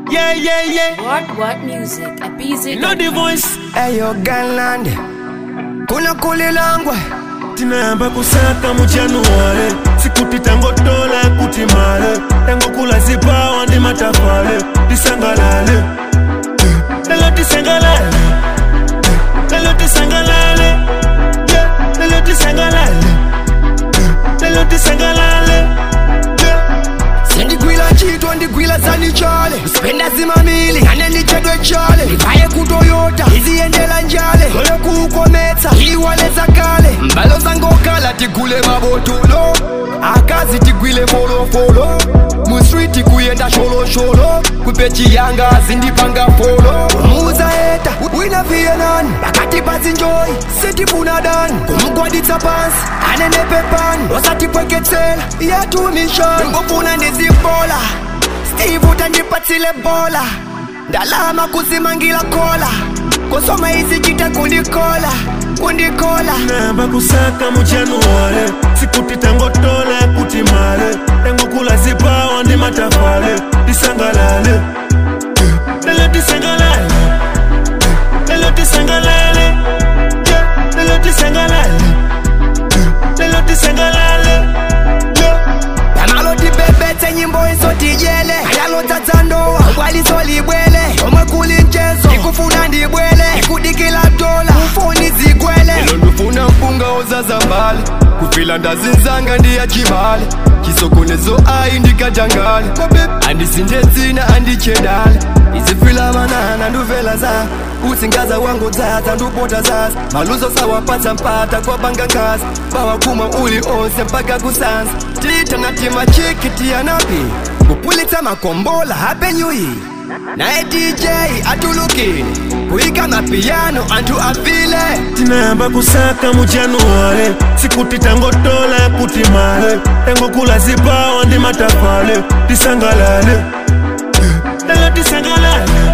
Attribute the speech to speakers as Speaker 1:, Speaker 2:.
Speaker 1: Yeah, yeah, yeah.
Speaker 2: What What Music at BZ.
Speaker 1: Know the voice.
Speaker 3: eyo galland kunakulilangwe
Speaker 1: tinayamba kusaka mu januwale sikuti tangotola kuti male tangokula zipawa ndi matafale tisangalale lelo tisangalale lelo tisangalale Yeah, lelo tisangalale lelo tisangalale Yeah.
Speaker 3: sendigwila ntchito ndigwila zanichale spenda zimamili ane ndichedwe chale ndivaye kutoyota iziyendela njale kole kuukometsa iwale zakale mbalo zangokala tigule mabotulo akazi tigwile folofolo muswiti kuyenda sholosholo kupechi yanga zindipanga folo muza eta wina viyenani pakati pazinjoyi sitifuna dani kumgwaditsa pansi anenepe pani osatipweketsela yatumishoni ngofuna ndizibola steve utandipatsile bola ndalama kuzimangila kola kosoma izichita kundikola kundikola
Speaker 1: namba kusaka mu januwale sikuti tangotola kuti male tangokula zipawa ndi matafale tisangalale lelo tisangalale lelo tisangalale Yeah, lelo tisangalale lelo tisangalale Yeah.
Speaker 3: panaloti bebetse nyimbo isotijele ayalodzadza ndowa bwalisolibwele omwe kuli mchezo ikufuna ndibwele ikudikila dola ufuni zigwele ilo ndifuna mpunga ozaza mbali kufila ndazinzanga ndiyachivale chisokonezo ayi ndikajangale andisinde dzina andichedale izifila manana nduvela za utsingaza wangu dzadza ndupota zaza maluzo sawapatsa mpata kwapanga ngazi bawakuma uli onse mpaka kusanza titana timachiki tiyanapi kupulitsa makombola hape nyuyi naye dj atulukile kuyika mapiyano anthu afile
Speaker 1: tinayamba kusaka mu januwale sikuti tangotola kuti male tangokula zipawa ndi matafale tisangalale lelo tisangalale